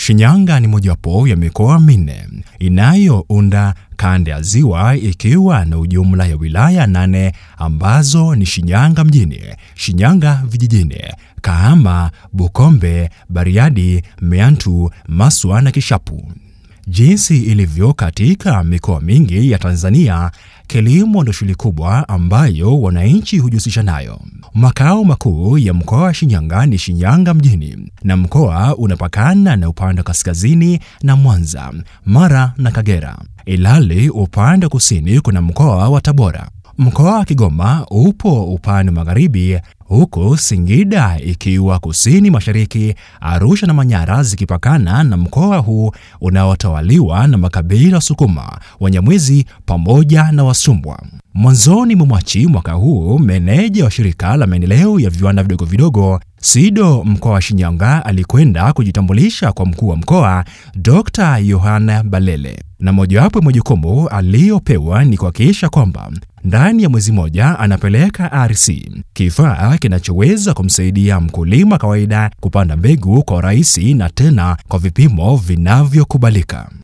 Shinyanga ni mojawapo ya mikoa minne inayounda kanda ya Ziwa ikiwa na ujumla ya wilaya nane ambazo ni Shinyanga mjini, Shinyanga vijijini, Kahama, Bukombe, Bariadi, Meantu, Maswa na Kishapu. Jinsi ilivyo katika mikoa mingi ya Tanzania, kilimo ndio shughuli kubwa ambayo wananchi hujihusisha nayo. Makao makuu ya mkoa wa Shinyanga ni Shinyanga mjini, na mkoa unapakana na upande wa kaskazini na Mwanza, Mara na Kagera, ilhali upande wa kusini kuna mkoa wa Tabora. Mkoa wa Kigoma upo upande wa magharibi, huku Singida ikiwa kusini mashariki, Arusha na Manyara zikipakana na mkoa huu unaotawaliwa na makabila Sukuma, Wanyamwezi pamoja na Wasumbwa. Mwanzoni mwa Machi mwaka huu, meneja wa shirika la maendeleo ya viwanda vidogo vidogo SIDO mkoa wa Shinyanga alikwenda kujitambulisha kwa mkuu wa mkoa Dr. Yohana Balele, na mojawapo ya majukumu aliyopewa ni kuhakikisha kwamba ndani ya mwezi mmoja anapeleka RC, kifaa kinachoweza kumsaidia mkulima kawaida kupanda mbegu kwa urahisi na tena kwa vipimo vinavyokubalika.